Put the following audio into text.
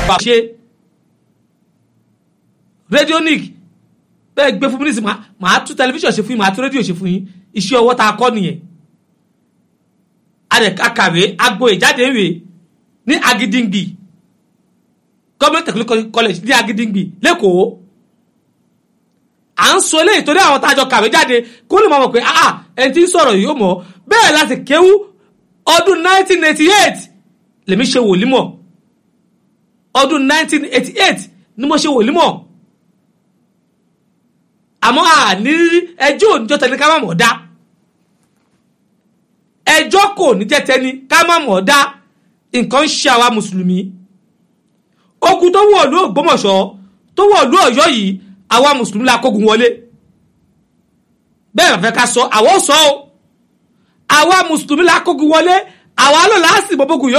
bá ṣe radionic bẹ́ẹ̀ gbé fún mi nísìnyí màá tún tẹlifíṣàn ṣe fún yín màá tún rédíò ṣe fún yín iṣẹ́ ọwọ́ tá a kọ́ nìyẹn akàwé agboyè jáde ń wè ní agidingbi government technical college ní agidingbi lẹ́kọ̀ọ́ à ń sọ eléyìí torí àwọn tájọ kàwé jáde kó lè máa mọ̀ pé ah ẹni tí ń sọ̀rọ̀ yìí ó mọ̀ bẹ́ẹ̀ láti kéwú ọdún 1988 lèmi ṣe wòlímọ̀ ọdún 1988 ni mo ṣe wòlímọ̀ àmọ́ àní ẹjọ́ òníjọ́ tẹni ká má mọ̀ dá ẹjọ́ kò ní jẹ́ tẹni ká má mọ̀ dá nǹkan ń ṣe àwa mùsùlùmí ogun tó wọ̀ lú Ògbómọ̀ṣọ́ tó wọ̀ lú Ọ̀yọ́ yìí àwa mùsùlùmí la kógun wọlé bẹ́ẹ̀ fẹ́ ká sọ àwọn sọ ọ́ àwa mùsùlùmí la kógun wọlé àwa lọ́la á sì bọ́ bógun yóò.